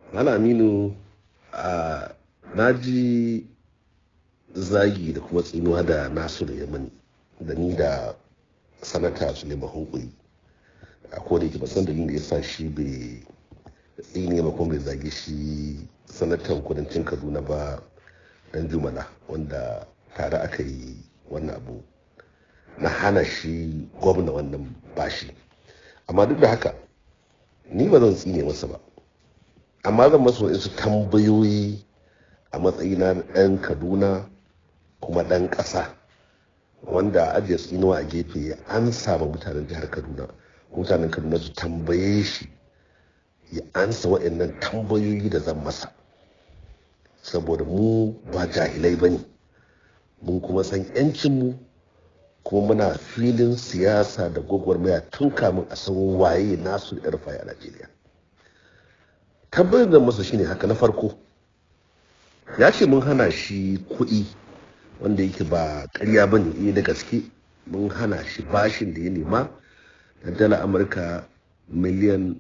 Malam Aminu a na ji zagi da kuma tsinuwa da Nasiru ya mani da ni da sanata Suleiman Hunkuri a koda yake basan dalilin da ya sa shi bai tsine ba kuma bai zage shi sanatan kudancin Kaduna ba dan Jumala wanda tare aka yi wannan abu na hana shi gwamna wannan bashi amma duk da haka ni ba zan tsine masa ba amma zan masa wasu tambayoyi a matsayina na ɗan kaduna kuma ɗan ƙasa wanda ajiye tsinuwa a gefe ya ansa ma mutanen jihar kaduna mutanen kaduna su tambaye shi ya ansa waɗannan tambayoyi da zan masa saboda mu ba jahilai ba ne mun kuma san 'yancinmu kuma muna filin siyasa da gwagwarmaya tun kamun a san waye nasu da a najeriya tabbatar da masa shine haka na farko ya ce mun hana shi kuɗi wanda yake ba karya ba ne da gaske mun hana shi bashin da ya nema na dala amurka miliyan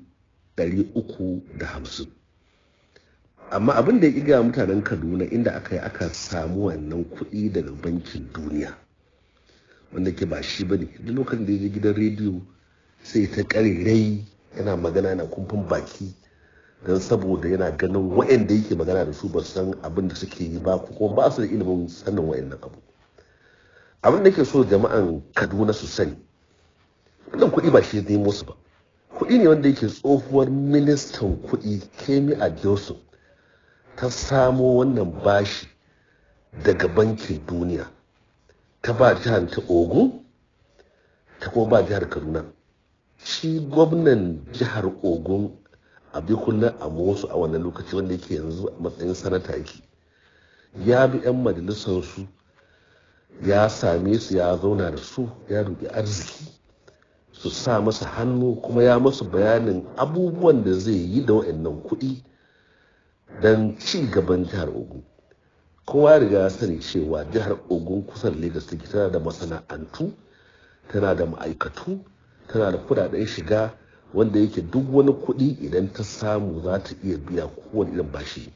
350 amma abin da ya iga mutanen kaduna inda aka yi aka samu wannan kuɗi daga bankin duniya wanda ke ba shi ba ne duk lokacin da ya je gidan rediyo sai ta ƙarirai yana magana na kumfin baki don saboda yana ganin wa'anda yake magana da su ba san abin da suke yi ba kuma ba su da ilimin sanin wa'annan abu abin da ke so jama'an kaduna su sani wannan kuɗi ba shi zai musu ba kuɗi ne wanda yake tsohuwar ministan kuɗi kemi a joseph ta samo wannan bashi daga bankin duniya ta ba jihar ta ogun ta kuma ba jihar kaduna shi gwamnan jihar ogun abikulla a wasu a wannan lokaci wanda yake yanzu a matsayin sanata yake ya bi 'yan majalisarsu ya same su ya zauna da su ya roƙi arziki su sa masa hannu kuma ya masu bayanin abubuwan da zai yi da wa'annan kuɗi don ci gaban jihar ogun kowa riga sani cewa jihar ogun kusan lagos take tana da masana'antu tana da ma'aikatu tana da kudaden shiga wanda yake duk wani kuɗi idan ta samu za ta iya biya kowane irin bashi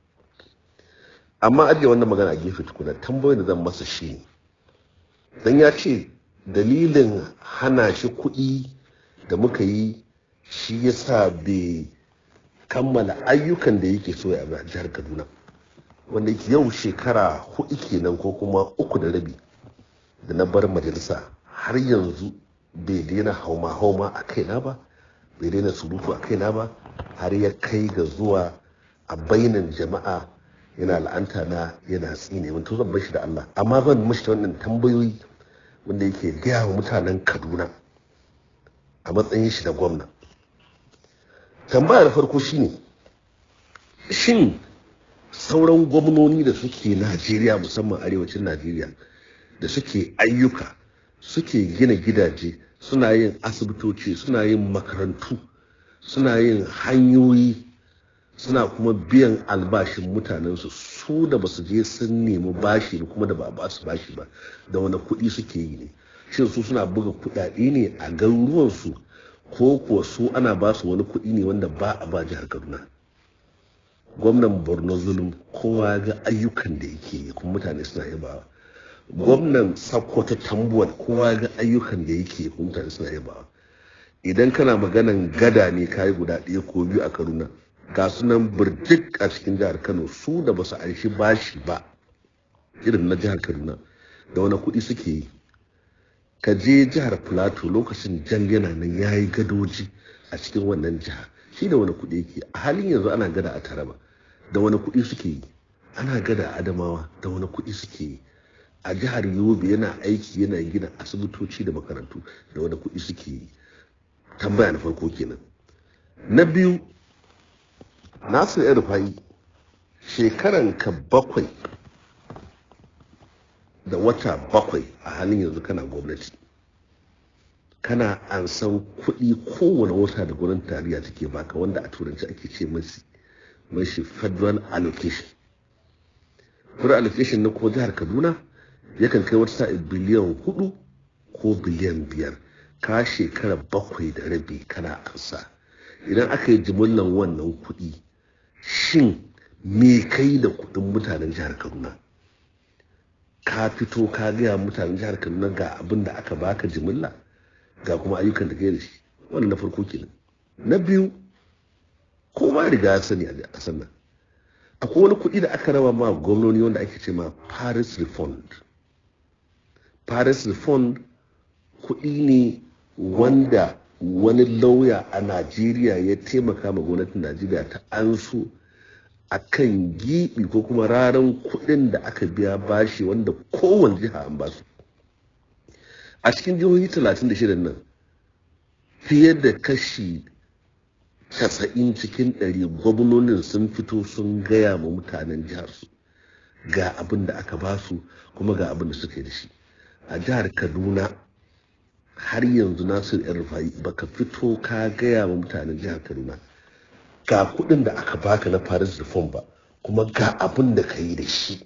amma ajiye wannan magana a gefe tukuna tambayoyin da zan masa shi ne dan ya ce dalilin hana shi kuɗi da muka yi shi ya sa bai kammala ayyukan da yake so ya a jihar kaduna wanda yake yau shekara hudu kenan ko kuma uku da rabi da na bar majalisa har yanzu bai daina hauma-hauma a kaina ba bai daina surutu a kaina ba har ya kai ga zuwa a bainan jama'a yana la'anta na yana tsine mun to zan bar shi da Allah amma zan mishi wannan tambayoyi wanda yake gaya wa mutanen Kaduna a matsayin shi da gwamna tambaya da farko shine shin sauran gwamnoni da suke Najeriya musamman arewacin Najeriya da suke ayyuka suke gina gidaje suna yin asibitoci suna yin makarantu suna yin hanyoyi suna kuma biyan albashin mutanensu su da basu je sun nemi bashi da kuma da ba ba su bashi ba da wani kuɗi suke yi ne shin su suna buga kuɗaɗe ne a garuruwansu ko kuwa su ana ba su wani kuɗi ne wanda ba a ba jihar kaduna gwamnan borno zulum kowa ga ayyukan da yake yi kuma mutane suna yabawa gwamnan sakkwato tambuwal kowa ga ayyukan da yake kuma mutane suna yabawa idan kana maganan gada ne kayi guda ɗaya ko biyu a kaduna ga sunan birjik a cikin jihar kano su da basu aishi bashi ba irin na jihar kaduna da wani kuɗi suke yi ka je jihar plateau lokacin jan yana nan ya yi gadoji a cikin wannan jiha shi da wani kuɗi yake a halin yanzu ana gada a taraba da wani kuɗi suke yi ana gada a adamawa da wani kuɗi suke yi a jihar yobe yana aiki yana gina asibitoci da makarantu da wani kuɗi suke yi tambaya na farko kenan na biyu nasir yan rufa'i shekaran ka bakwai da wata bakwai a halin yanzu kana gwamnati kana an san kuɗi kowane wata da gwamnatin tarayya take baka wanda a turanci ake ce mashi mashi federal allocation federal allocation na ko jihar kaduna yakan kai wata sa'i biliyan hudu ko biliyan biyar ka shekara bakwai da rabi kana ansa idan aka yi jimillan wannan kuɗi shin me kai da kudin mutanen jihar kaduna ka fito ka gaya mutanen jihar kaduna ga abin da aka baka jimilla ga kuma ayyukan da kai da shi wannan na farko kenan na biyu ko ma riga ya sani a ƙasar nan akwai wani kuɗi da aka raba ma gwamnoni wanda ake ce ma paris refund paris refund kuɗi ne wanda wani lauya a najeriya ya taimaka ma gwamnatin najeriya ta ansu a kan giɓi ko kuma raran kuɗin da aka biya bashi wanda kowane jiha an basu a cikin jihohi 36 nan fiye da kashi 90 cikin 100 gwamnonin sun fito sun gaya ma mutanen jihar su ga abin da aka basu kuma ga abin da suka yi da shi a jihar kaduna har yanzu nasir yan rufai baka fito ka gaya ma mutanen jihar kaduna ga kudin da aka baka na paris reform ba kuma ga abin da ka yi da shi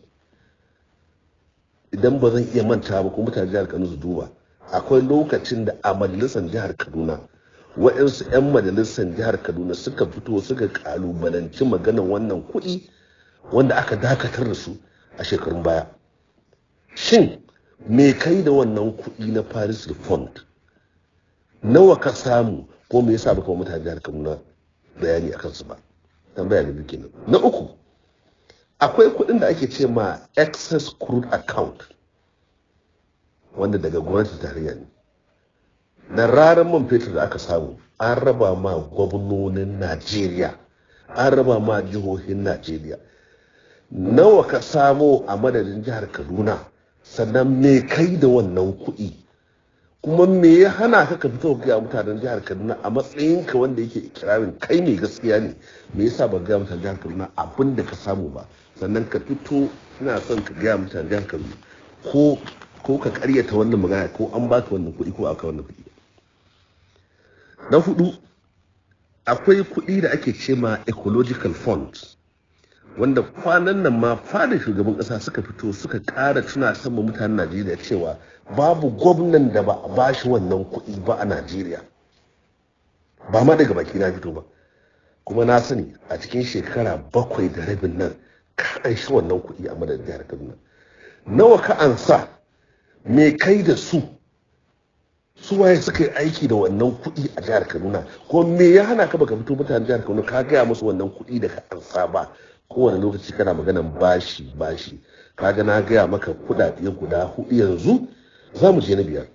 idan ba zan iya manta ba kuma mutanen jihar kaduna su duba akwai lokacin da a majalisar jihar kaduna waɗansu 'yan majalisar jihar kaduna suka fito suka kalubalanci maganan wannan kuɗi wanda aka dakatar da su a shekarun baya shin me kai da wannan kuɗi na paris refund nawa ka samu ko me yasa baka mutane jihar kaduna bayani akan su ba tambaya da duke nan na uku akwai kuɗin da ake ce ma excess crude account wanda daga gwamnati tarayya ne da ranar man fetur da aka samu an raba ma gwamnonin najeriya an raba ma jihohin najeriya nawa ka samo a madadin jihar kaduna sannan me kai da wannan kuɗi kuma me ya hana ka ka fito ga mutanen jihar kaduna a matsayinka wanda yake ikirarin kai mai gaskiya ne me yasa ba ga mutanen jihar kaduna abin da ka samu ba sannan ka fito ina son ka gaya mutanen jihar kaduna ko ko ka karyata wannan magana ko an baka wannan kuɗi ko aka wannan kuɗi na hudu akwai kuɗi da ake ce ma ecological funds wanda kwanan nan ma fada shugaban ƙasa suka fito suka ƙara tuna sama mutanen najeriya cewa babu gwamnan da ba a bashi wannan kuɗi ba a najeriya ba ma daga baki na fito ba kuma na sani a cikin shekara bakwai da rabin nan ka an shi wannan kuɗi a madadin jihar kaduna nawa ka ansa me kai da su su waye suka yi aiki da wannan kuɗi a jihar kaduna ko me ya hana ka baka fito mutanen jihar kaduna ka gaya musu wannan kuɗi da ka ansa ba kowane lokaci kana maganan bashi bashi kaga na gaya maka kuɗaɗe guda hudu yanzu za mu je na biyar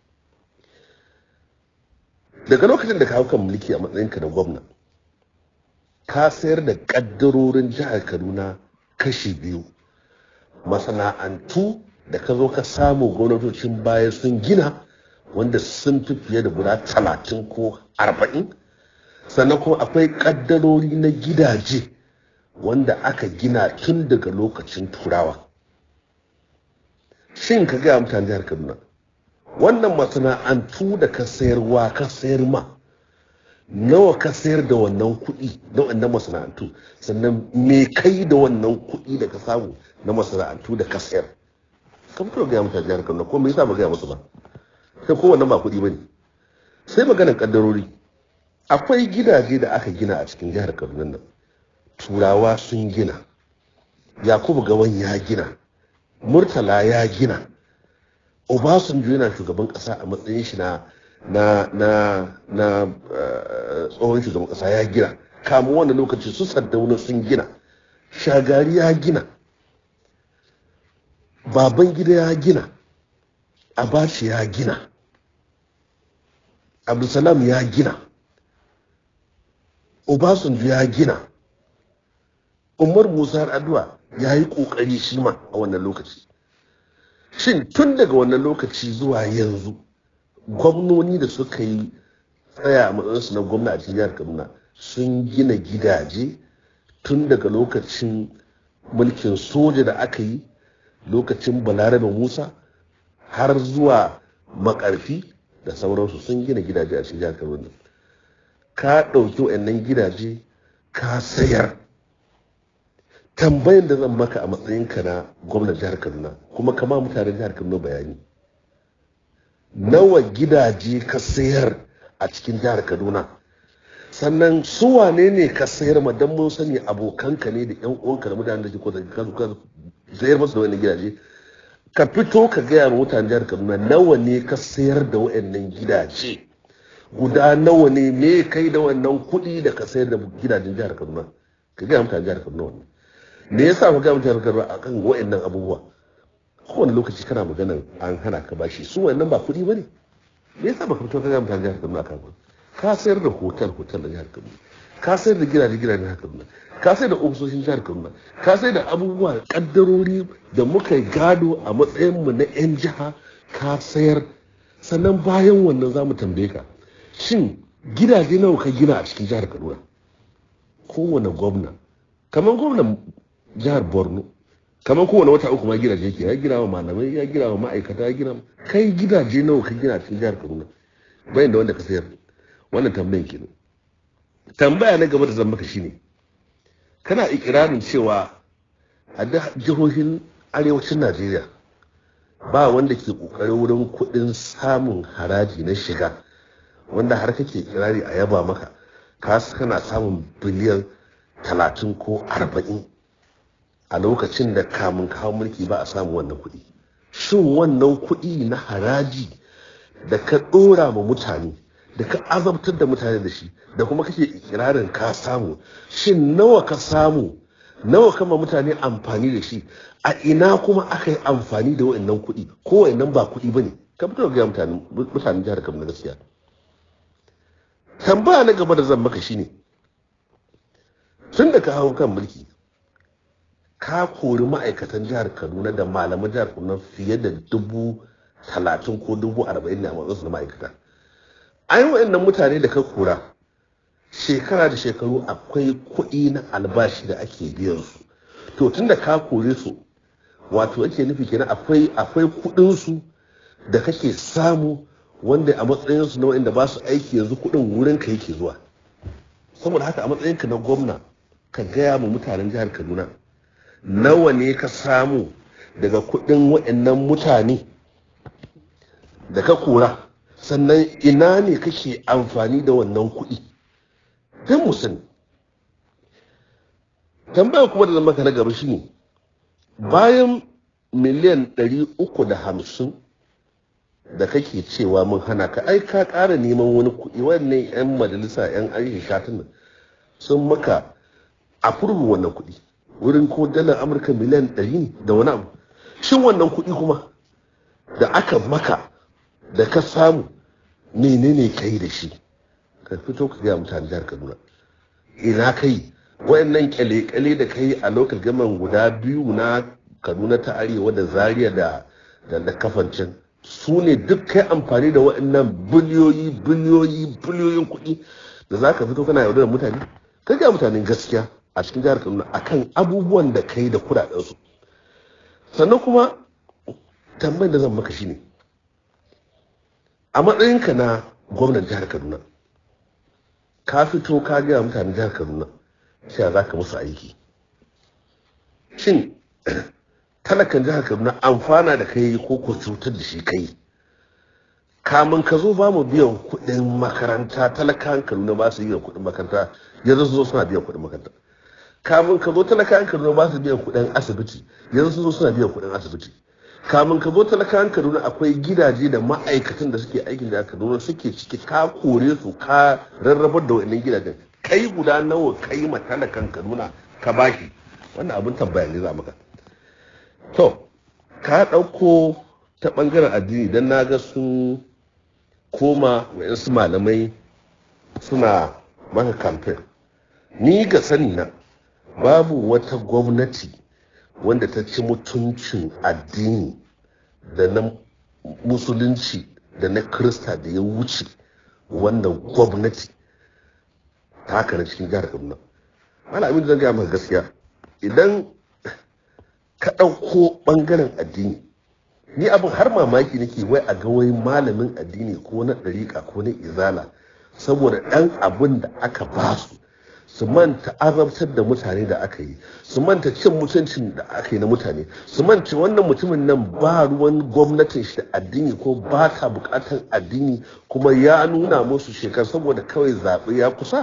daga lokacin da ka hau kan mulki a matsayinka da gwamna ka sayar da ƙaddarorin jihar kaduna kashi biyu masana'antu da ka zo ka samu gwamnatocin baya sun gina wanda sun fi fiye da guda talatin ko arba'in sannan kuma akwai ƙaddarori na gidaje wanda aka gina tun daga lokacin turawa shin ka gaya mutane jihar kaduna wannan masana'antu da ka sayarwa ka sayar ma nawa ka sayar da wannan kuɗi na wannan masana'antu sannan me kai da wannan kuɗi da ka samu na masana'antu da ka sayar ka fito gaya mutane jihar kaduna ko me yasa ba gaya musu ba sai ko wannan ba kuɗi ba ne sai maganar kaddarori akwai gidaje da aka gina a cikin jihar kaduna nan turawa sun gina yakubu gawan ya gina murtala ya gina obasanjo yana shugaban kasa a matsayin shi na na na na tsohon shugaban kasa ya gina kamun wannan lokaci su saddauna sun gina shagari ya gina baban gida ya gina abaci ya gina abdulsalam ya gina obasanjo ya gina umar musa addu'a ya yi kokari shi ma a wannan lokaci shin tun daga wannan lokaci zuwa yanzu gwamnoni da suka yi tsaya a matsayinsu na gwamna a jihar kaduna sun gina gidaje tun daga lokacin mulkin soja da aka yi lokacin balarabe musa har zuwa makarfi da sauransu sun gina gidaje a cikin jihar kaduna ka ɗauki wa'annan gidaje ka sayar tambayan da zan maka a matsayinka na gwamnan jihar kaduna kuma kama mutanen jihar kaduna bayani nawa gidaje ka sayar a cikin jihar kaduna sannan su wane ne ka sayar ma dan mun sani abokanka ne da yan uwanka da mutanen da ke kusa ka ka sayar masu da wani gidaje ka fito ka gaya ma mutanen jihar Kaduna nawa ne ka sayar da wayannan gidaje guda nawa ne me kai da wannan kuɗi da ka sayar da gidajen jihar Kaduna ka gaya mutanen jihar Kaduna wannan me yasa ka gaya mutanen jihar Kaduna akan wayannan abubuwa kowane lokaci kana magana an hana ka bashi su wannan ba kuɗi bane me yasa baka fito ka gaya mutanen jihar Kaduna akan ka sayar da hotel hotel da jihar Kaduna ka sayar da gidaje gidajen jihar Kaduna ka sayar da ofisoshin jihar Kaduna ka sayar da abubuwa kaddarori da muka yi gado a matsayin mu na yan jiha ka sayar sannan bayan wannan za mu tambaye ka shin gidaje nawa ka gina a cikin jihar Kaduna kowane gwamna kamar gwamnan jihar Borno kamar kowane wata uku ma gidaje yake ya gina wa malamai ya gina wa ma'aikata ya gina kai gidaje nawa ka gina a cikin jihar Kaduna bayan da wanda ka sayar wannan tambayin kenan tambaya na gaba da zan maka shine kana ikirarin cewa a da jihohin arewacin Najeriya ba wanda ke kokarin wurin kudin samun haraji na shiga wanda har kake kirari a yaba maka ka kana samun biliyan talatin ko arba'in a lokacin da kamun kawo mulki ba a samu wannan kuɗi shin wannan kuɗi na haraji da ka ɗora ma mutane da ka azabtar da mutane da shi da kuma kake ikirarin ka samu shin nawa ka samu nawa kama mutane amfani da shi a ina kuma aka yi amfani da wa'annan kuɗi ko wa'annan ba kuɗi ba ne ka fito ga mutane mutanen jihar Kaduna gaskiya tambaya na gaba da zan maka shine tun da ka hau kan mulki ka kori ma'aikatan jihar kaduna da malaman jihar kaduna fiye da dubu talatin ko dubu arba'in ne a matsayinsu na ma'aikata an wa'annan mutane da ka kora shekara da shekaru akwai kuɗi na albashi da ake biyan su to tun da ka kore su wato ake nufi kenan akwai akwai kuɗin su da kake samu wanda a matsayinsu na wa'anda ba su aiki yanzu kuɗin wurin ka yake zuwa saboda haka a matsayinka na gwamna ka gaya ma mutanen jihar kaduna nawa ne ka samu daga kuɗin waɗannan mutane da ka kora sannan ina ne kake amfani da wannan kuɗi don mu sani tambaya kuma da zama ka na gaba shine bayan miliyan ɗari uku da hamsin da kake cewa mun hana ka ai ka ƙara neman wani kuɗi wannan 'yan majalisa 'yan aisha shatin nan sun maka a furbin wannan kuɗi wurin ko dalar amurka miliyan ɗari ne da wani abu shin wannan kuɗi kuma da aka maka da ka samu menene ka yi da shi ka fito ka gaya mutane jihar kaduna ina kai wayannan kyale-kyale da ka yi a lokal gaman guda biyu na kaduna ta arewa da zaria da da kafancin su ne duk kai amfani da waɗannan biliyoyi biliyoyi biliyoyin kuɗi da za ka fito kana yaudar mutane ka ga mutanen gaskiya a cikin jihar kaduna akan abubuwan da kai da kuɗaɗensu sannan kuma tambayar da zan maka shine a matsayinka na gwamnan jihar kaduna ka fito ka gaya mutanen jihar kaduna cewa za ka musu aiki shin talakan jihar kaduna amfana da kai ko ko cutar da shi kai kamun ka zo ba mu biyan kuɗin makaranta talakan kaduna ba su biyan kuɗin makaranta yanzu su zo suna biyan kuɗin makaranta kamun ka zo talakan kaduna ba su biyan kuɗin asibiti yanzu su zo suna biyan kuɗin asibiti kamun ka zo talakan kaduna akwai gidaje da ma'aikatan da suke aikin da kaduna suke ciki ka kore su ka rarrabar da wannan gidajen kai guda nawa kai ma talakan kaduna ka baki wannan abin tambaya ne za maka to ka ɗauko ta ɓangaren addini don na ga sun koma wayansu malamai suna maka kamfen ni ga sani na babu wata gwamnati wanda ta ci mutuncin addini da na musulunci da na krista da ya wuce wannan gwamnati ta haka na cikin jihar kaduna malamin zan gaya maka gaskiya idan ka ɗauko ɓangaren addini ni abin har mamaki nake wai a ga wai malamin addini ko na ɗariƙa ko na izala saboda ɗan abin da aka ba su su manta azabtar da mutane da aka yi su manta cin mutuncin da aka yi na mutane su manta wannan mutumin nan ba ruwan gwamnatin shi da addini ko ba ta bukatar addini kuma ya nuna musu shekar saboda kawai zaɓe ya kusa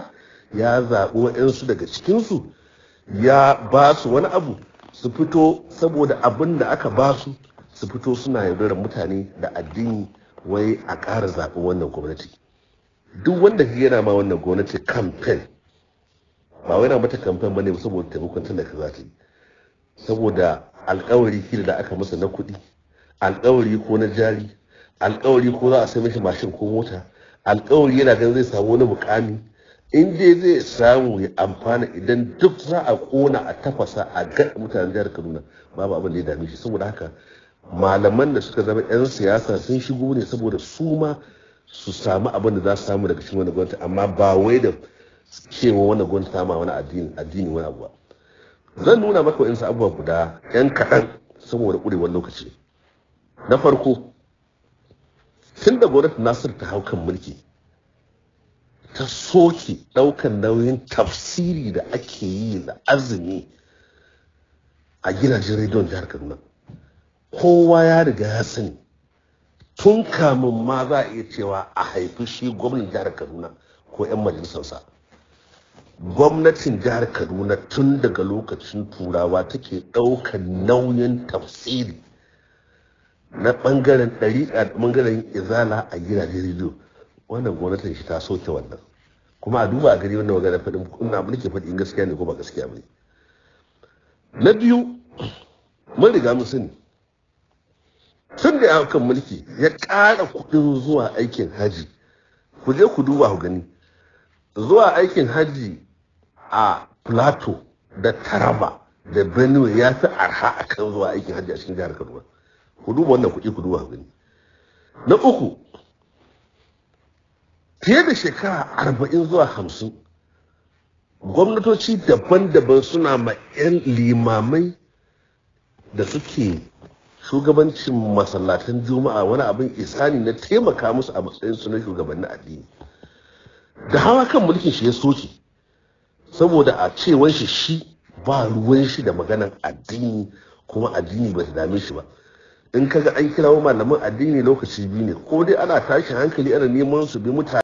ya zaɓi waɗansu daga cikinsu ya ba su wani abu su fito saboda abin da aka ba su su fito suna yaudarar mutane da addini wai a ƙara zaɓen wannan gwamnati duk wanda yana ma wannan gwamnati kamfen ba wai na mata kamfen ba ne saboda taimakon talaka za ta yi saboda alkawari kila da aka masa na kuɗi alkawari ko na jari alkawari ko za a sai mishi mashin ko mota alkawari yana ganin zai samu wani mukami in dai zai samu ya amfana idan duk za a kona a tafasa a ga mutanen jihar kaduna babu abin da ya dame shi saboda haka malaman da suka zama 'yan siyasa sun shigo ne saboda su ma su samu abin da za su samu daga cikin wani gwamnati amma ba wai da cewa wani gwamnati ta ma wani addini addini wani abu ba zan nuna maka wa'insu abubuwa guda 'yan kaɗan saboda ƙurewar lokaci na farko tun da gwamnati nasir ta hau kan mulki ta soke ɗaukan nauyin tafsiri da ake yi da azumi a gidajen rediyon jihar kaduna kowa ya riga ya sani tun kamun ma za a iya cewa a haifi shi gwamnan jihar kaduna ko 'yan majalisarsa gwamnatin jihar kaduna tun daga lokacin turawa take ɗaukan nauyin tafsiri na ɓangaren ɗariƙa da ɓangaren izala a gidajen rediyo wannan gwamnatin shi ta soke wannan kuma a duba a gari wannan magana faɗin ina abu nake faɗi in gaskiya ne ko ba gaskiya ba ne na biyu mun riga mun sani tun da ya kan mulki ya ƙara kuɗin zuwa aikin haji ku je ku duba ku gani zuwa aikin haji a plateau da taraba da benue ya fi arha akan zuwa aikin haji a cikin jihar kaduna ku duba wannan kuɗi ku duba ku gani na uku fiye da shekara arba'in zuwa hamsin gwamnatoci daban-daban suna ma 'yan limamai da suke shugabancin masallatan juma'a wani abin isani na taimaka musu a matsayin su na shugabannin addini da hawa kan mulkin shi ya soke saboda a cewan shi shi ba ruwan shi da maganan addini kuma addini ba ta dame shi ba in kaga an kirawo malaman addini lokaci biyu ne ko dai ana tashin hankali ana neman su bi mutane